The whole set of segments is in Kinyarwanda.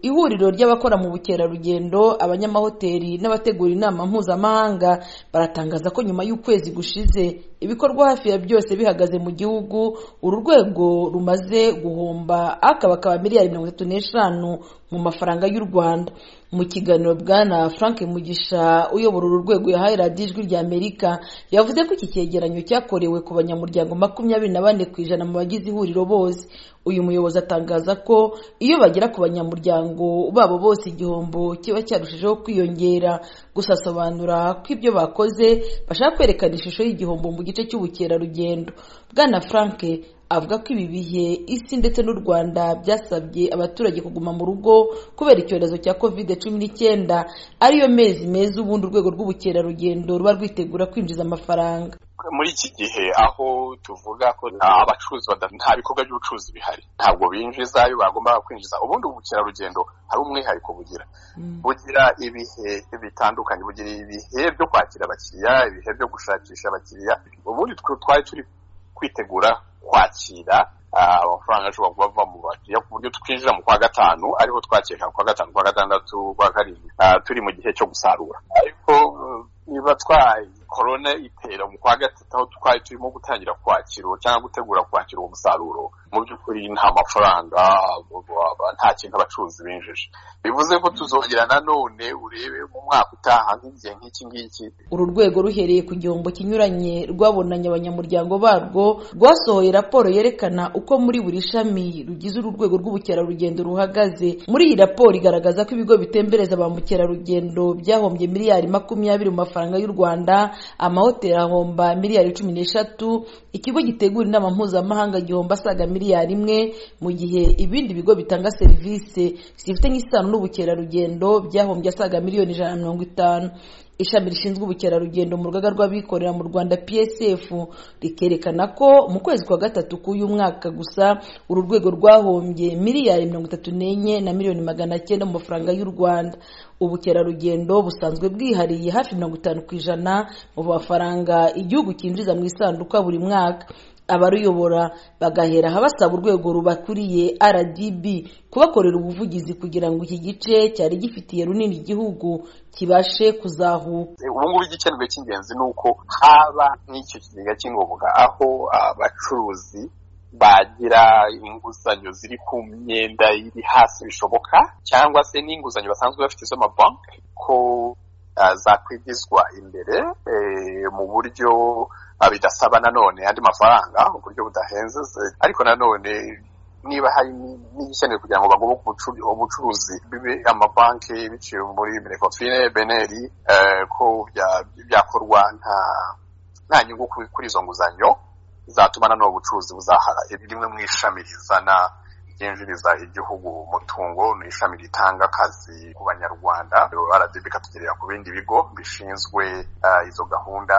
Ihuriro ry'abakora mu bukerarugendo, abanyamahoteli n'abategura inama mpuzamahanga, baratangaza ko nyuma y'ukwezi gushize ibikorwa hafi ya byose bihagaze mu gihugu, uru rwego rumaze guhomba akabakaba miliyari mirongo itatu n'eshanu mu mafaranga y'u Rwanda. Mu kiganiro Bwana Frank Mugisha uyobora uru rwego yahaye Radiyo Ijwi ry'Amerika, yavuze ko iki cyegeranyo cyakorewe ku banyamuryango makumyabiri na bane ku ijana mu bagize ihuriro bose. Uyu muyobozi atangaza ko iyo bagera ku banyamuryango babo bose igihombo kiba cyarushijeho kwiyongera, gusa asobanura ko ibyo bakoze bashaka kwerekana ishusho y'igihombo mu gice cy'ubukerarugendo. Bwana Frank avuga ko ibi bihe isi ndetse n'u Rwanda byasabye abaturage kuguma mu rugo kubera icyorezo cya covid cumi n'icyenda ariyo mezi meza ubundi urwego rw'ubukerarugendo ruba rwitegura kwinjiza amafaranga. muri iki gihe aho tuvuga ko abacuruzi nta bikorwa by'ubucuruzi bihari ntabwo binjiza iyo bagombaga kwinjiza ubundi ubukerarugendo hari umwihariko bugira bugira ibihe bitandukanye bugira ibihe byo kwakira abakiriya ibihe byo gushakisha abakiriya ubundi twari turi kwitegura kwakira amafaranga ashobora kuba ava mu bakiriya ku buryo twinjira mu kwa gatanu ariho twakira kwa gatanu kwa gatandatu kwa karindwi turi mu gihe cyo gusarura ariko niba twaye korona itera mu kwa gatatu aho twari turimo gutangira kwakira cyangwa gutegura kwakira uwo musaruro mu by'ukuri nta mafaranga nta kintu abacuruzi binjije bivuze ko tuzongera nanone urebe mu mwaka utaha nk'igihe nk'iki ngiki uru rwego ruhereye ku gihombo kinyuranye rwabonanye abanyamuryango barwo rwasohoye raporo yerekana uko muri buri shami rugize uru rwego rw'ubukerarugendo ruhagaze muri iyi raporo igaragaza ko ibigo bitembereza ba mukerarugendo byahombye miliyari makumyabiri mu mafaranga y'u Rwanda amahoteli ahomba miliyari cumi n'eshatu ikigo gitegura inama mpuzamahanga gihomba asaga miliyari imwe mu gihe ibindi bigo bitanga serivisi zifitanye isano n'ubukerarugendo byahombye asaga miliyoni ijana na mirongo itanu ishami rishinzwe ubukerarugendo mu rugaga rw'abikorera mu rwanda psf rikerekana ko mu kwezi kwa gatatu k'uyu mwaka gusa uru rwego rwahombye miliyari mirongo itatu n'enye na miliyoni magana cyenda mu mafaranga y'u rwanda ubukerarugendo busanzwe bwihariye hafi mirongo itanu ku ijana mu mafaranga igihugu cyinjiza mu isanduka buri mwaka abaruyobora bagahera aha basaba urwego rubakuriye rdb kubakorera ubuvugizi kugira ngo iki gice cyari gifitiye runini igihugu kibashe kuzahuka ubu ngubu igikenerwe cy'ingenzi ni uko haba n'icyo kigega cy'ingoboka aho abacuruzi bagira inguzanyo ziri ku myenda iri hasi bishoboka cyangwa se n'inguzanyo basanzwe bafite z'amabanki ko zakwigizwa imbere mu buryo bidasaba nanone andi mafaranga mu buryo budahenze ariko nanone niba hari n'igikenewe kugira ngo bagoboke ubucuruzi bibe amabanki biciwe muri minekofine beneri ko byakorwa nta nyungu kuri izo nguzanyo zatuma nanone ubucuruzi buzahara rimwe mu ishami rizana ryinjiriza igihugu umutungo ni ishami ritanga akazi ku banyarwanda rdb ikatugerera ku bindi bigo bishinzwe izo gahunda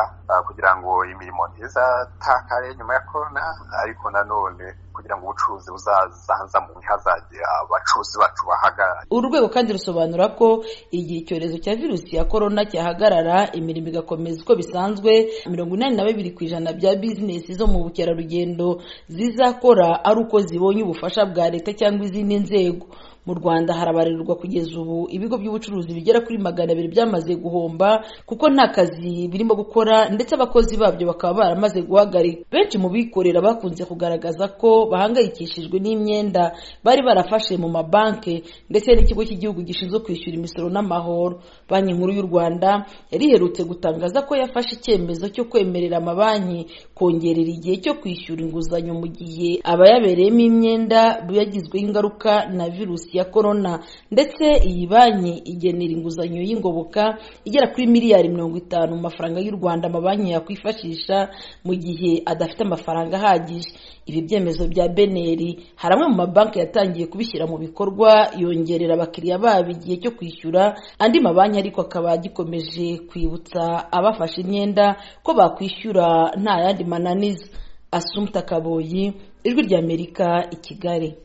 kugira ngo imirimo ntizatakare nyuma ya korona ariko nanone kugira ngo ubucuruzi buzazamuke hazajya abacuruzi bacu bahagarara uru rwego kandi rusobanura ko igihe icyorezo cya virusi ya korona cyahagarara imirimo igakomeza uko bisanzwe mirongo inani na babiri ku ijana bya bizinesi zo mu bukerarugendo zizakora ari uko zibonye ubufasha bwa leta cyangwa izindi nzego mu rwanda harabarerwa kugeza ubu ibigo by'ubucuruzi bigera kuri magana abiri byamaze guhomba kuko nta kazi birimo gukora ndetse abakozi babyo bakaba baramaze guhagarika benshi mu bikorera bakunze kugaragaza ko bahangayikishijwe n'imyenda bari barafashe mu mabanki ndetse n'ikigo cy'igihugu gishinzwe kwishyura imisoro n'amahoro banki nkuru y'u rwanda yari iherutse gutangaza ko yafashe icyemezo cyo kwemerera amabanki kongerera igihe cyo kwishyura inguzanyo mu gihe abayabereyemo imyenda yagizweho ingaruka na virusi ya korona ndetse iyi banki igenera inguzanyo y'ingoboka igera kuri miliyari mirongo itanu mu mafaranga y'u rwanda amabanki yakwifashisha mu gihe adafite amafaranga ahagije ibi byemezo bya beneri hari amwe mu mabanki yatangiye kubishyira mu bikorwa yongerera abakiriya babo igihe cyo kwishyura andi mabanki ariko akaba agikomeje kwibutsa abafashe imyenda ko bakwishyura nta yandi mananiza asumta kaboyi ijwi ry'amerika i kigali